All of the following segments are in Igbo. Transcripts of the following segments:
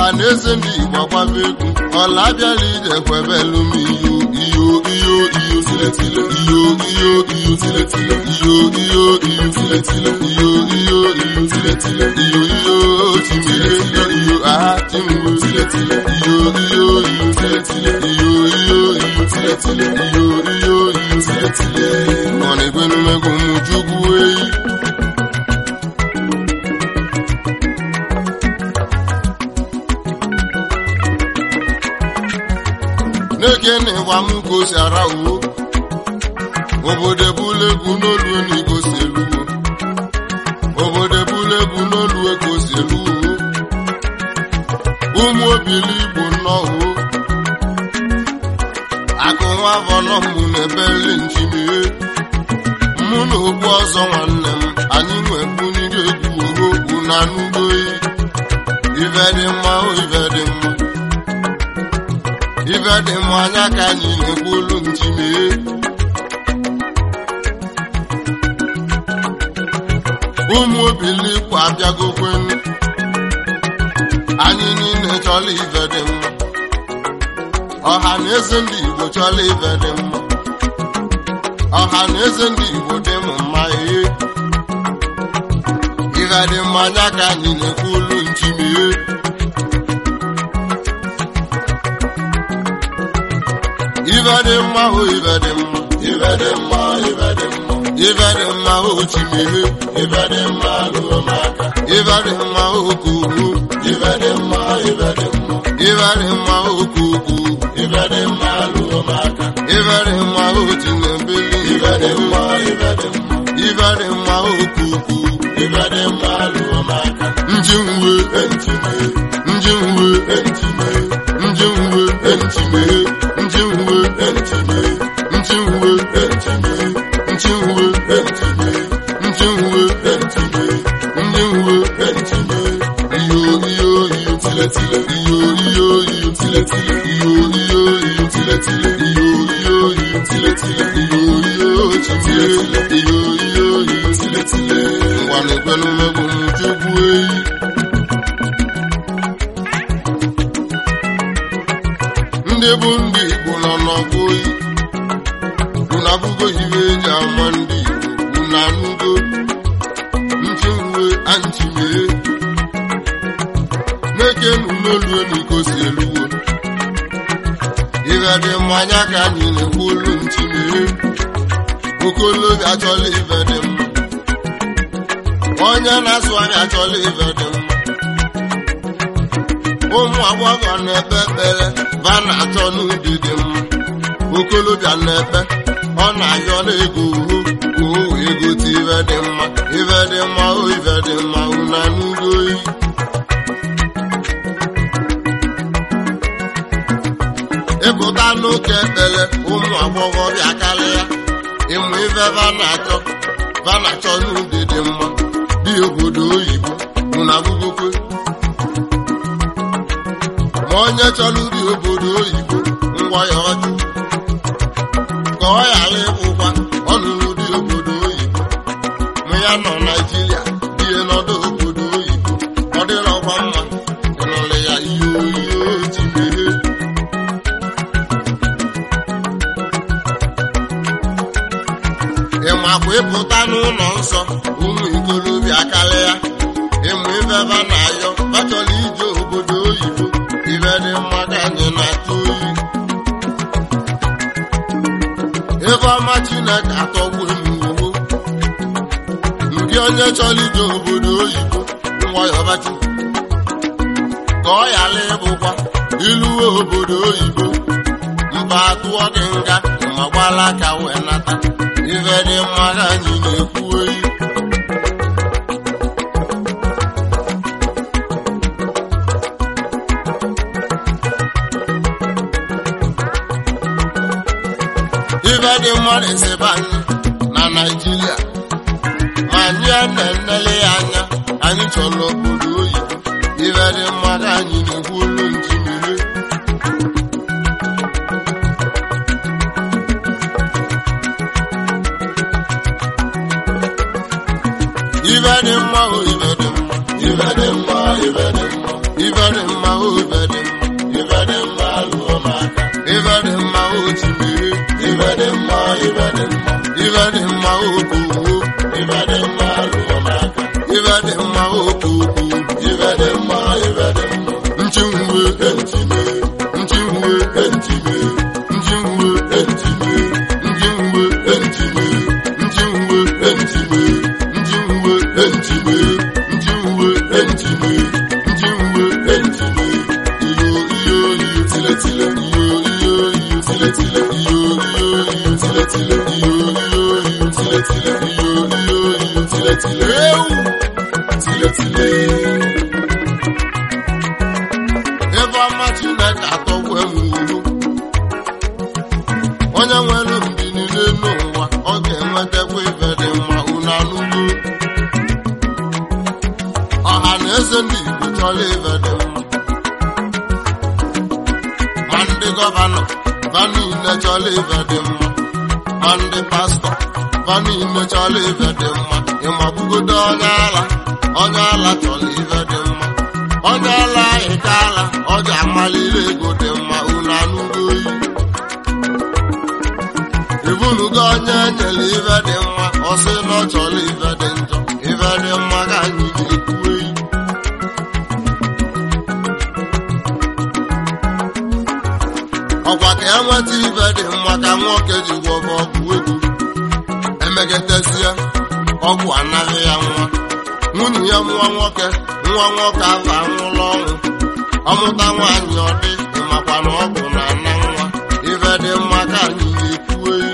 ọha na eze ndị igbo agbaba egwu ọla bịala ije kwebelu m iyo iyo iyo iyo tiletile iyo iyo iyo tiletile iyo iyo iyo tiletile iyo iyo iyo tiletile iyo iyo timile iyo aha timwe tiletile iyo iyo iyo tiletile iyo iyo iyo tiletile iyo iyo iyo tiletile nọ n'egwenumegwu m chukwu eyi n'ekene gwa m ka o si ara uwo obodo ebule egwu n'olu na igo si eluwo obodo ebule egwu n'olu ego si eluwo ụmụ obili igbo nnọọ akụ nwa afọ nọ mụ na-ebeli nchimie mụ na ogbu ọzọ nwanne m anyị nwebuniri egwu ohokwu na n'ugboyi ife dị mma o ife dị mma ife dị mma anya ka anyị na-ekwu olu nchimie ụmụ obilikwu abịagokwenu anyị niile chọrọ ife dị mma ọha na eze ndị igbo chọrọ ife dị mma ọha na eze ndị igbo dị m mma ihe ife dị mma anya ka anyị na-ekwu olu nchimie ife dị mma o ife dị mma ife dị mma ife dị mma ife dị mma o chimie ife dị mma lụọ m aka ife dị mma o kuku ife dị mma ife dị mma ife dị mma o kuku ife dị mma lụọ m aka ife dị mma o tinebili ife dị mma ife dị mma ife dị mma o kuku ife dị mma lụọ m aka njinwe entime njinwe entime njinwe entime njinwe entime njinwe entime njinwe entime njinwe entime njinwe entime iyo iyo iyo tiletile iyo iyo iyo tiletile iyo iyo iyo tiletile iyo iyo iyo tiletile iyo iyo tiletile iyo iyo iyo tiletile ngwa na-ekwelu mmegbu m chukwu eyi ndị bụ ndị igbo nọ n'ọgụ oyi unu abụgo iwe eji ama ndị igbo unu anụgo nchiwe anchimie na-ekenu n'olu n'iko si eluwo ife dị mmanya ka anyị na-ekwu olu nchimie okolobịa achọla ife dị mma onye na-asụ anya achọla ife dị mma ụmụ agbọghọ na-ekpe ekpere va na-achọ n'ụdị dị mma okolobịa na-ekpe ọ na-ayọ n'ego uhu ka o wee gote ife dị mma ife dị mma o ife dị mma una n'udo oyi ịpụta n'oke ekpere ụmụ agbọghọ bịa karịa ịmụ ife va na-achọ va na-achọ n'ụdị dị mma dị obodo oyibo una bugokwe ma onye chọrọ uri obodo oyibo ngwa ya ọjụ ka ọ ghara ịbụkwa ọnụrụ dị obodo oyibo ma ya nọ naijiria die n'ọdụ obodo oyibo ọ dịrọkwa mma ịnụrụ ya ihe oyiyo ji meghe ịmakwa ịpụta n'ụlọ nsọ ụmụ ikolobịa karịa ịmụ ifeba na-ayọ bachọrọ ije obodo oyibo ife dị mma ka anyị na-atụ oyi ebe ọma chineke atọgbu emuwo ndị onye chọrọ ije obodo oyibo nwayọbachi ka ọ ghara ịbụkwa iluwe obodo oyibo mba atụọ gị nga ma gbala aka wee nata ife dị mma ka anyị na-ekwu oyi ife dị mmadụ esebe anyị na naijiria ma anyị na-enele ya anya anyị chọrọ obodo oyibo ife dị mmadụ anyị na-ekwu olu njimiri ife dị mma o ife dị mma ife dị mma ife dị mma ife dị mma o o ibe dị mma ibe dị mma lụọ m aka ibe dị mma o chimere ibe dị mma ibe dị mma ibe dị mma o kowo ibe dị mma lụọ m aka ibe dị mma o koko ibe dị mma ibe dị mma nchinwe entime nchinwe entime nchinwe entime nchinwe entime nchinwe entime nchinwe entime nchinwe entime nchinwe entime iyo iyo iyo tile tile iyo iyo iyo tile tile iyo iyo iyo tile tile iyo iyo iyo tile tile iyo iyo iyo tile tile ewu tile tile ebe ọma chineke atọgbu enwuru onye nwere mbi niile n'ụwa ọ ga-enwetakwa ife dị mma unu anụgo ọha na eze ndị igbo chọrọ ife dị mma ma ndị gọvanọ va niile chọrọ ife dị mma ma ndị pastọ va niile chọrọ ife dị mma ịmabugodo onye ala onye ala chọrọ ife dị mma onye ala ịka ala ọ ga-amaliri ego dị mma unu anụgo oyi ibunugo onye nyere ife dị mma ọ sị na ọ chọrọ ife dị njọ ife dị mma ka anyị ga-ekwu oyi ọkwa ka enweta ife dị mma ka nwoke ji gwọba ọgwụ ego emegetezie ọgwụ anaghị ya nwa nwunye ya nwa nwoke nwa nwoke afọ anwụla ọnwụ ọmụta nwaanyị ọ dị ịmakwa na ọgwụ na ana nwa ife dị mma ka anyị na-ekwu eyi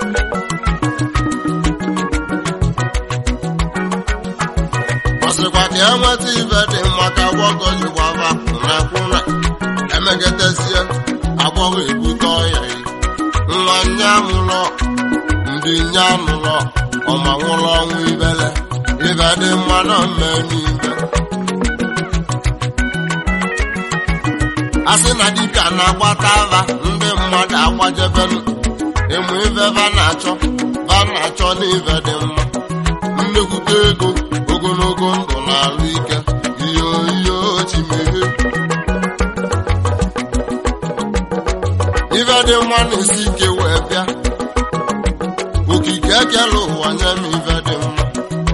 ọ sịkwa ka enweta ife dị mma ka gwọgọ ji gbaba kwụna kwụna emegetezie agbọghọ ebute ọya yi nwa nya mụlọ ndị nya nụlọ ọma nwụrụ ọnwụ ibele ibe dị mma na mmemme ibe asị na dibịa na-agbata ava ndị mmadụ agbajebenu ịmụ ibe va na-achọ va na-achọ n'ive dị mma nnekwute ego ogologo ndụ na alụ ike iyo iyo chimere ife dị mma na-esi ike wee bịa okike ekele ụwa nye m ife dị mma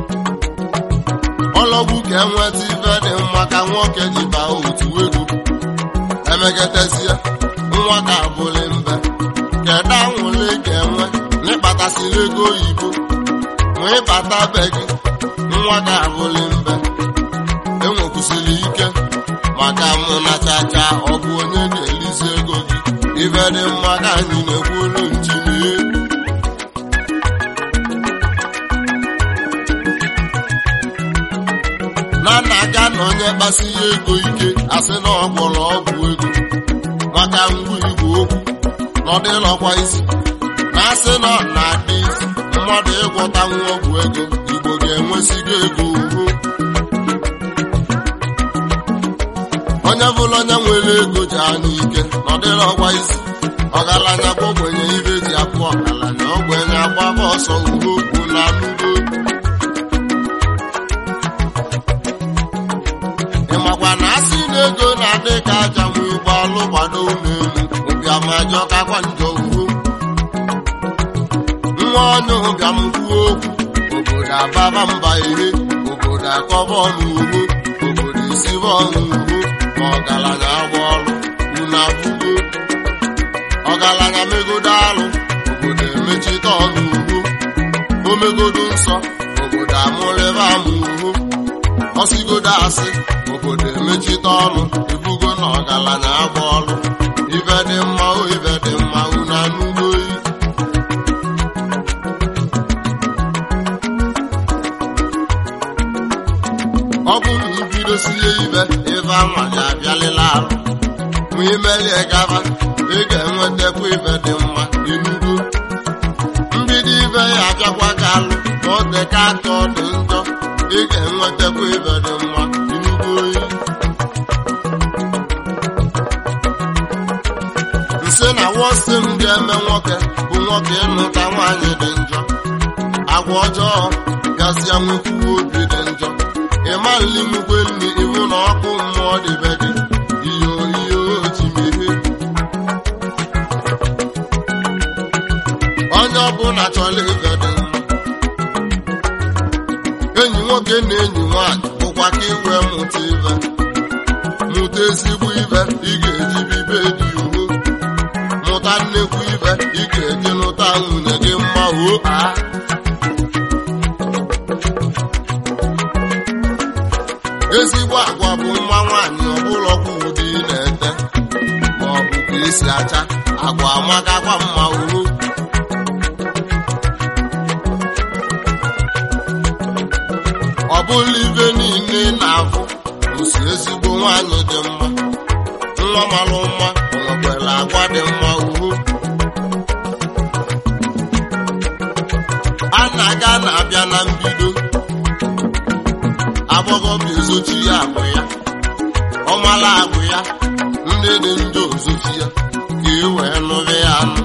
ọlọgbu ka enweta ife dị mma ka nwoke ji baa otu ego emegetezie nwa ka abụlị mbe kedu anwụle ga-enwe n'ịkpatasịrị ego oyibo nwee ịbata be gị nwa ka abụlị mbe enwekwusịrị ike maka mụ na chacha ọ bụ onye ga-elizi ego gị ife dị mma ka anyị na-ekwu olu njinie na nna ga na onye kpasi ya ego ike asị na ọ gwọrọ ọgwụ ego maka ngwa igwe okwu na ọ dịlọkwa isi na asị na ọ na-adị isi mmadụ ịgwọta nwa ọgwụ ego igbo ga-enwesigo ego uhu onye bụla onye nwere ego ji anya ike na ọ dịlọkwa isi ọgaranya bụ ogbenye ibe ji apụ ọgaranya ogbenye agbaba ọsọ uwe okwu na anụgo ịmakwa na asị na ego na-adị ka aja nwe ụgbọalụ gbado n'elu ụbịamajọ kakwa njọ uwe nwa onye ụbịam kwuo okwu obodo ababa mba ihe obodo akọba ọnụ ugbo obodo isibe ọnụ ugbo ma ọgaranya agba ọrụ unu abụgo ọgaranya megodo alụ obodo emechite ọnụ ugbo omegodo nsọ obodo amụrịba amụ ugbo ọsigodo asị obodo emechite ọnụ ibugo na ọgaranya agba ọrụ ibe dị mma o ibe dị mma unu anụgo oyi ọ bụ na ibidosie ibe ibe anwa ga-abịalịla arụ ma imelie gaba ị ga-enwetakwa ibe dị mma inugo mbido ibe ya abịakwa ka alụ ma ọ dị ka aka ọ dị njọ ị ga-enwetakwa ibe dị mma inugo oyi nsị na wọsị m ga-eme nwoke bụ nwoke ịnụta nwaanyị dị njọ agwa ọjọọ gasịa nwekwuwe obi dị njọ ịma nli nwukwe nri iwu na ọkụ mmụọ dịbe gị iyo onye ọbụla chọrọ ife dị mma enyi nwoke na enyi nwaanyị bụkwa ka iwe mụta ife mụta ezigbo ife ị ga-eji bibe dị uwe mụta nnekwu ife ị ga-eji lụta nwunye gị mma o a ezigbo agwa bụ nwa nwaanyị ọbụlọkwa ụdị na-ete ma ọ bụ ka esi acha agwa amakakwa mma uru ọ bụla ibe niile na-afụ osi ezigbo nwaanyị dị mma nwa malụ mma nwekwara agwa dị mma uru a na-aga na-abịa na mbido agbọghọbịa ezochi ya abụ ya ọmala agwụ ya ndị dị njọ ozochi ya ka e wee nụrụ ya anụ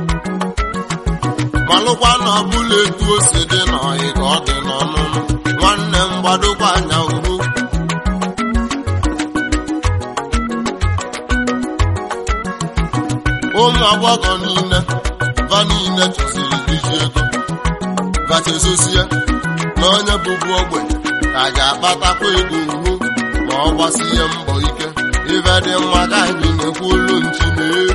malụkwa na ọbụla etu o si dị n'ọyị ka ọ dị n'ọnụnụ nwanne m gbadokwa anya uru ụmụ agbọghọ niile va niile chọsiri iji ego vachezosie na onye bụbu ogbenye ka ga-akpatakwa ego uhu ma ọ gbasie mbọ ike ife dị mma ka anyị na-ekwu olu nchimee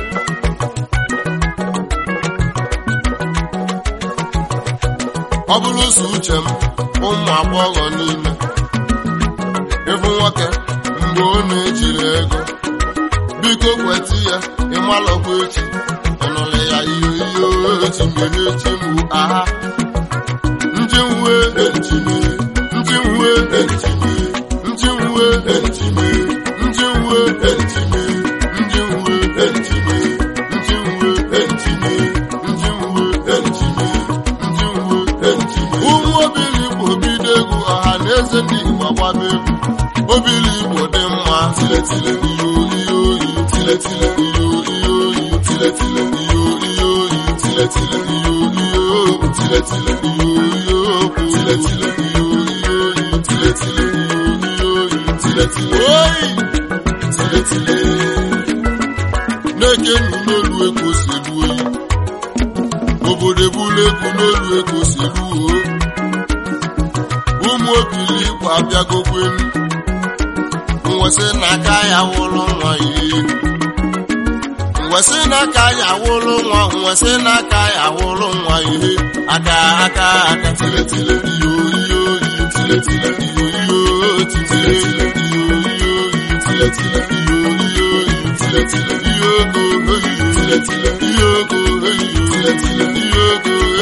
ọ bụrụ ụzọ uche m ụmụ agbọghọ niile ịbụ nwoke mgbe ọ na-ejiri ego biko kweta ya ịmalọkwa echi ịnụlị ya ihe ihe echi mere echi mụ aha ndị nwe ejime ndị nwe ejime ndị nwe ejime ndị nwe ejime ndị nwe ejime ndị nwe ejime ndị nwe ejime ndị nwe ejime ụmụ obili igbo bido egwu ọha na eze ndị igbo gbaba egwu obili igbo dị mma tiletile iyo iyo oyi tiletile iyo iyo oyi tiletile iyo iyo oyi tiletile iyo iyo tiletile iyo iyo tiletile iyo iyo oyi tiletile iyo iyo oyi tiletile oyi tiletile na-eke nnu n'olu ego si elu oyi obodo ebulu egwu n'olu ego si elu o ụmụ obili igbo abịagokwenu nwesị n'aka ya wụrụ nwa ihe nwesị n'aka ya wụrụ nwa nwesị n'aka ya wụrụ nwa ihe aka aka aka tiletile iyo iyo iyo tiletile iyo iyo tiletile iyo iyo iyo tiletile iyo iyo iyo tiletile iyo ogo oyo tiletile iyo ogo oyo tiletile iyo ogo